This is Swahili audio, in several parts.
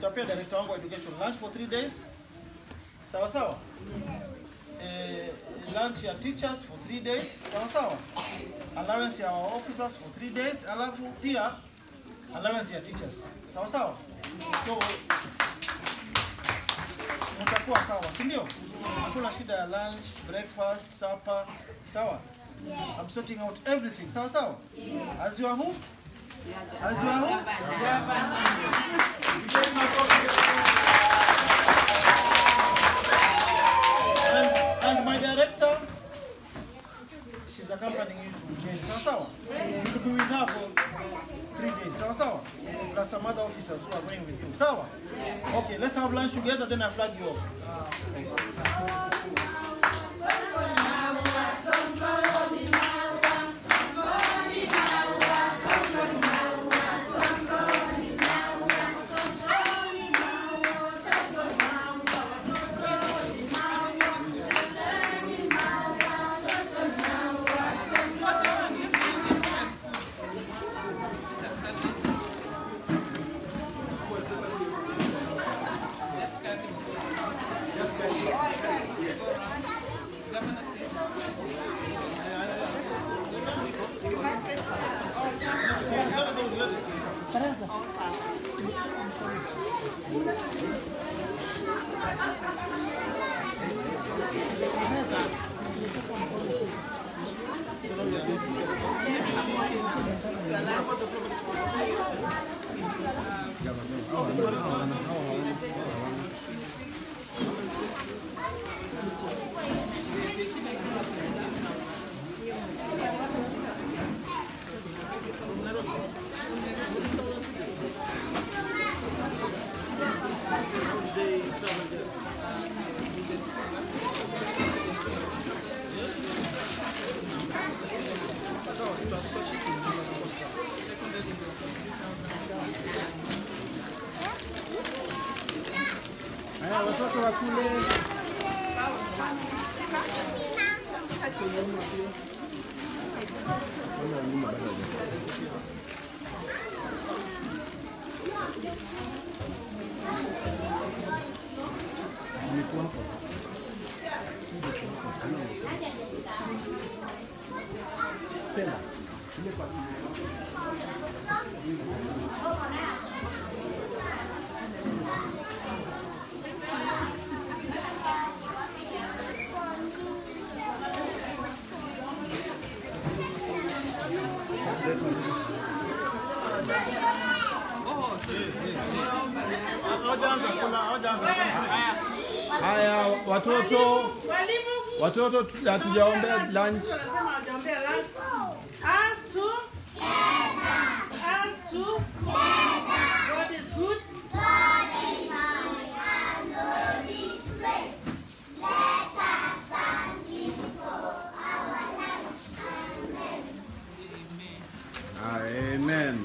nitapea director wangu wa education lunch for three days. Sawa sawa? Eh, lunch ya teachers for three days. Sawa sawa? Allowance ya our officers for three days. Alafu pia allowance ya teachers. Sawa sawa? So mtakuwa sawa, si ndio? Hakuna shida ya lunch, breakfast, supper. Sawa? I'm sorting out everything. Sawa sawa? As you are who? As you are who? And, and my director, she's accompanying you to Kenya. Sawa sawa? You'll be with her for uh, three days. Sawa sawa? Plus some other officers who are going with you. Sawa? Okay, let's have lunch together, then I flag you off. Haya, watoto wa shule. Haya, watoto watoto tu- hatujaombea lunch. Wanasema hawajaombea lunch. Us to us to God is good. Amen.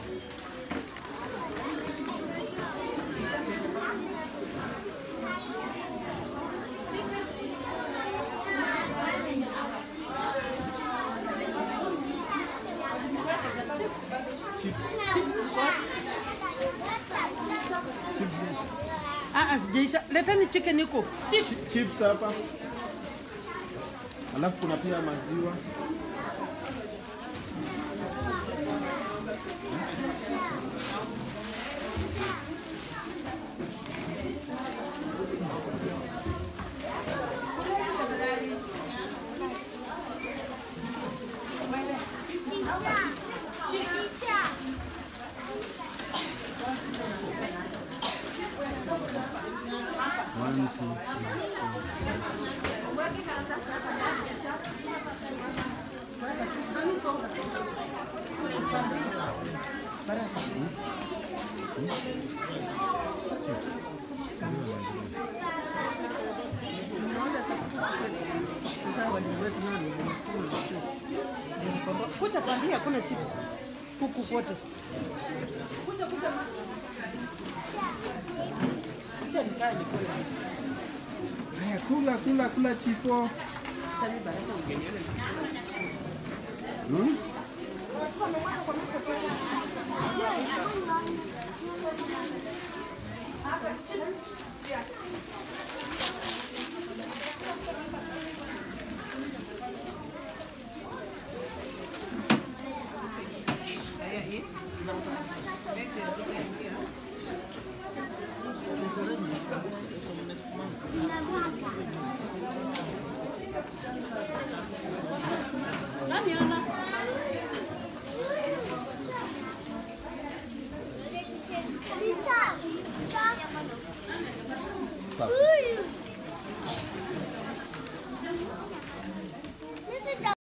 Ah, ah, sijaisha. Leteni chicken iko. Chi- Chips hapa. Alafu kuna pia maziwa. Kuja tuambie hakuna chips huku kote. Kuja kuja. Kuja nikae nikule. Haya, kula kula kula chipo. Sasa mimi barasa ungeniona. Hmm? Safi.